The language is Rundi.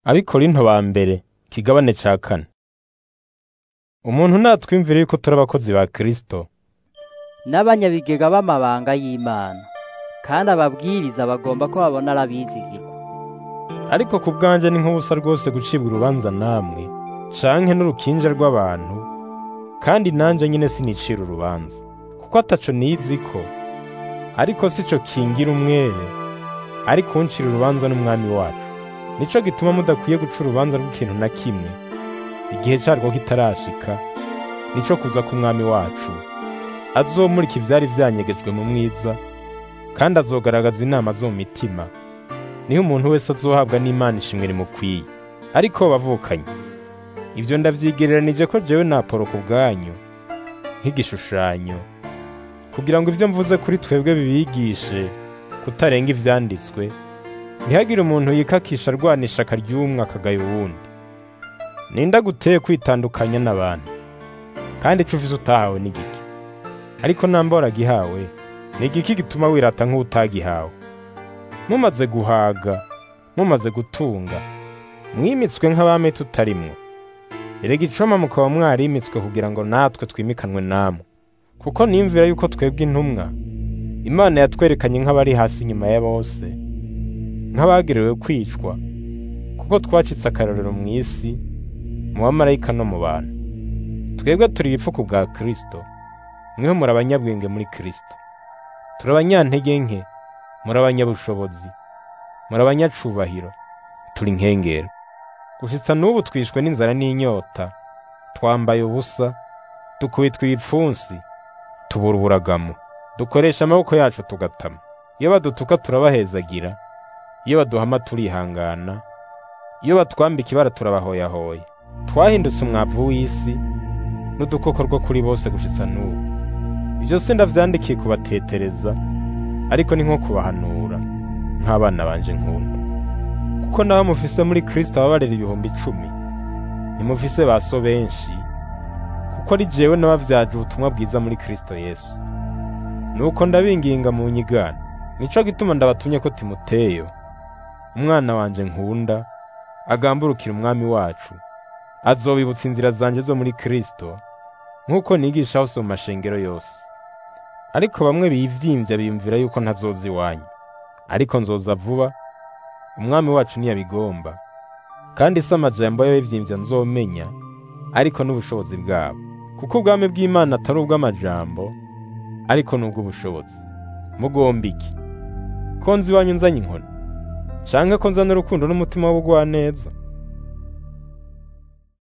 Abikorinto ba mbere ikigabane ca kane. Umuntu natwimvire yuko turi abakozi ba Kristo, n'abanyabigega b'amabanga y'Imana kandi ababwiriza bagomba ko babona arabizigirwa ariko ku bwanje ni nk'ubusa rwose gucibwa urubanza namwe canke n'urukinja rw'abantu, kandi nanje nyene sinicira urubanza, kuko ataco niziko, ariko sico kingira umwere, ariko uncira urubanza n'Umwami wacu. Nico gituma mudakwiye guca urubanza rw'ikintu na kimwe, igihe carwo kitarashika, nico kuza k'Umwami wacu, azomurika ivyari vyanyegejwe mu mwiza, kandi azogaragaza inama zo mu mitima, niho umuntu wese azohabwa n'Imana ishimwe rimukwiye. Ariko bavukanye, ivyo ndavyigereranije ko jewe na Apolo ku bwanyu, nk'igishushanyo, kugira ngo ivyo mvuze kuri twebwe bibigishe kutarenga ivyanditswe, ntihagire umuntu yikakisha arwana ishaka ry'umwe akagaya uwundi. Ninda guteye kwitandukanya n'abantu, kandi ico ufise utahawe ni giki? Ariko namba waragihawe, ni igiki gituma wirata nk'uwutagihawe? Mumaze guhaga, mumaze gutunga, mwimitswe nk'abami tutarimwo. Erega icoma mukaba mwarimitswe kugira ngo natwe twimikanwe namwe. Kuko nimvira yuko twebwe intumwa, Imana yatwerekanye nk'abari hasi inyuma ya bose, nk'abagerewe kwicwa, kuko twacitse akarorero mu isi, mu bamarayika no mu bantu. Twebwe turi ibipfuku bwa Kristo, mweho muri abanyabwenge muri Kristo. Turi abanyantege nke, muri abanyabushobozi, muri abanyacubahiro, turi inkengero. Gushitsa n'ubu twishwe n'inzara n'inyota, twambaye ubusa, dukubitwa ibipfunsi, tubura uburagamo, dukoresha amaboko yacu tugatama. Iyo badutuka turabahezagira, iyo baduhama turihangana, iyo batwambika ibara turabahoyahoya. Twahindutse umwavu w'isi, n'udukoko rwo kuri bose gushitsa n'ubu. Ivyo se ndavyandikiye kubatetereza, ariko ni nko kubahanura, nk'abana banje nkunda. Kuko nabo mufise muri Kristo ababarera ibihumbi icumi, ntimufise ba so benshi, kuko ari jewe nabavyaje ubutumwa bwiza muri Kristo Yesu. Nuko ndabinginga mu nyigana, nico gituma ndabatumye ko Timoteyo, umwana wanje nkunda, agamburukira umwami wacu, azobibutsa inzira zanje zo muri Kristo, nk'uko nigisha hose mu mashengero yose. Ariko bamwe bivyimvya biyumvira yuko ntazoza iwanyu, ariko nzoza vuba, umwami wacu niyabigomba, kandi si amajambo y'abivyimvya nzomenya, ariko n'ubushobozi bwabo. Kuko ubwami bw'Imana atari ubw'amajambo, ariko ni ubw'ubushobozi. Mugomba iki? Ko nzi iwanyu nzanye inkoni? Canke ko nzana urukundo n'umutima w'ubugwaneza?